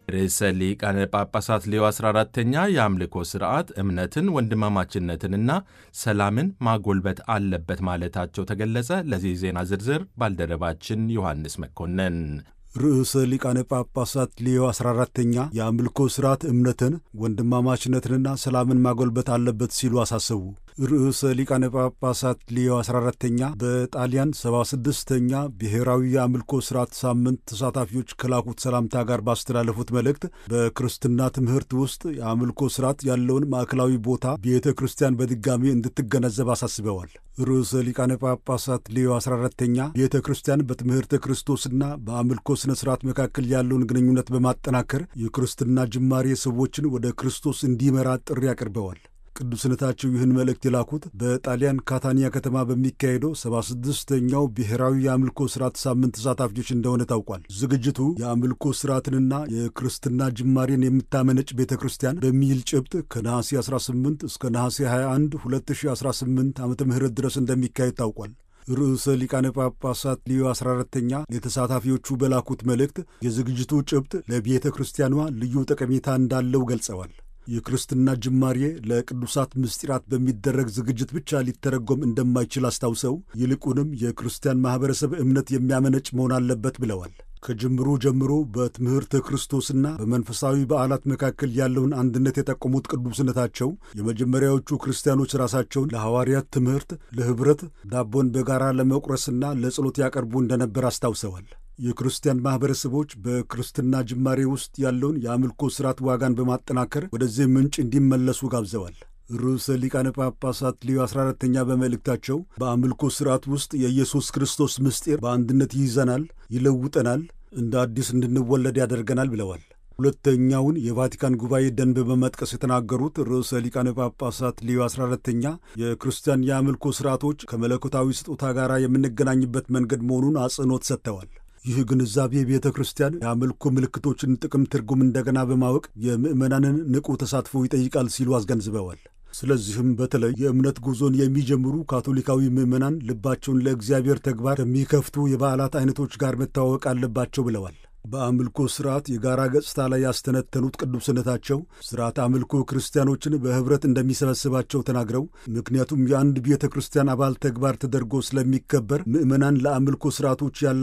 ርዕሰ ሊቃነ ጳጳሳት ሌዮ 14ተኛ የአምልኮ ሥርዓት እምነትን፣ ወንድማማችነትንና ሰላምን ማጎልበት አለበት ማለታቸው ተገለጸ። ለዚህ ዜና ዝርዝር ባልደረባችን ዮሐንስ መኮንን ርዕሰ ሊቃነ ጳጳሳት ሌዮ 14ተኛ የአምልኮ ሥርዓት እምነትን ወንድማማችነትንና ሰላምን ማጎልበት አለበት ሲሉ አሳሰቡ። ርዕሰ ሊቃነ ጳጳሳት ሌዮ 14ተኛ በጣሊያን 76ተኛ ብሔራዊ የአምልኮ ሥርዓት ሳምንት ተሳታፊዎች ከላኩት ሰላምታ ጋር ባስተላለፉት መልእክት በክርስትና ትምህርት ውስጥ የአምልኮ ሥርዓት ያለውን ማዕከላዊ ቦታ ቤተ ክርስቲያን በድጋሚ እንድትገነዘብ አሳስበዋል። ርዕሰ ሊቃነ ጳጳሳት ሌዮ 14ተኛ ቤተ ክርስቲያን በትምህርተ ክርስቶስና በአምልኮ ሥነ ሥርዓት መካከል ያለውን ግንኙነት በማጠናከር የክርስትና ጅማሬ ሰዎችን ወደ ክርስቶስ እንዲመራ ጥሪ አቅርበዋል። ቅዱስነታቸው ይህን መልእክት የላኩት በጣሊያን ካታኒያ ከተማ በሚካሄደው 76ኛው ብሔራዊ የአምልኮ ሥርዓት ሳምንት ተሳታፊዎች እንደሆነ ታውቋል። ዝግጅቱ የአምልኮ ሥርዓትንና የክርስትና ጅማሬን የምታመነጭ ቤተ ክርስቲያን በሚል ጭብጥ ከነሐሴ 18 እስከ ነሐሴ 21 2018 ዓ ም ድረስ እንደሚካሄድ ታውቋል። ርዕሰ ሊቃነ ጳጳሳት ሊዮ 14ተኛ ለተሳታፊዎቹ በላኩት መልእክት የዝግጅቱ ጭብጥ ለቤተ ክርስቲያኗ ልዩ ጠቀሜታ እንዳለው ገልጸዋል። የክርስትና ጅማሬ ለቅዱሳት ምስጢራት በሚደረግ ዝግጅት ብቻ ሊተረጎም እንደማይችል አስታውሰው ይልቁንም የክርስቲያን ማኅበረሰብ እምነት የሚያመነጭ መሆን አለበት ብለዋል። ከጅምሩ ጀምሮ በትምህርተ ክርስቶስና በመንፈሳዊ በዓላት መካከል ያለውን አንድነት የጠቆሙት ቅዱስነታቸው የመጀመሪያዎቹ ክርስቲያኖች ራሳቸውን ለሐዋርያት ትምህርት፣ ለኅብረት፣ ዳቦን በጋራ ለመቁረስና ለጸሎት ያቀርቡ እንደነበር አስታውሰዋል። የክርስቲያን ማኅበረሰቦች በክርስትና ጅማሬ ውስጥ ያለውን የአምልኮ ሥርዓት ዋጋን በማጠናከር ወደዚህ ምንጭ እንዲመለሱ ጋብዘዋል። ርዕሰ ሊቃነ ጳጳሳት ሊዮ 14ተኛ በመልእክታቸው በአምልኮ ሥርዓት ውስጥ የኢየሱስ ክርስቶስ ምስጢር በአንድነት ይይዘናል፣ ይለውጠናል፣ እንደ አዲስ እንድንወለድ ያደርገናል ብለዋል። ሁለተኛውን የቫቲካን ጉባኤ ደንብ በመጥቀስ የተናገሩት ርዕሰ ሊቃነ ጳጳሳት ሊዮ 14ተኛ የክርስቲያን የአምልኮ ሥርዓቶች ከመለኮታዊ ስጦታ ጋር የምንገናኝበት መንገድ መሆኑን አጽንኦት ሰጥተዋል። ይህ ግንዛቤ ቤተ ክርስቲያን የአምልኮ ምልክቶችን ጥቅም ትርጉም እንደገና በማወቅ የምዕመናንን ንቁ ተሳትፎ ይጠይቃል ሲሉ አስገንዝበዋል። ስለዚህም በተለይ የእምነት ጉዞን የሚጀምሩ ካቶሊካዊ ምዕመናን ልባቸውን ለእግዚአብሔር ተግባር ከሚከፍቱ የበዓላት አይነቶች ጋር መተዋወቅ አለባቸው ብለዋል። በአምልኮ ሥርዓት የጋራ ገጽታ ላይ ያስተነተኑት ቅዱስነታቸው ሥርዓት አምልኮ ክርስቲያኖችን በኅብረት እንደሚሰበስባቸው ተናግረው ምክንያቱም የአንድ ቤተ ክርስቲያን አባል ተግባር ተደርጎ ስለሚከበር ምዕመናን ለአምልኮ ሥርዓቶች ያለ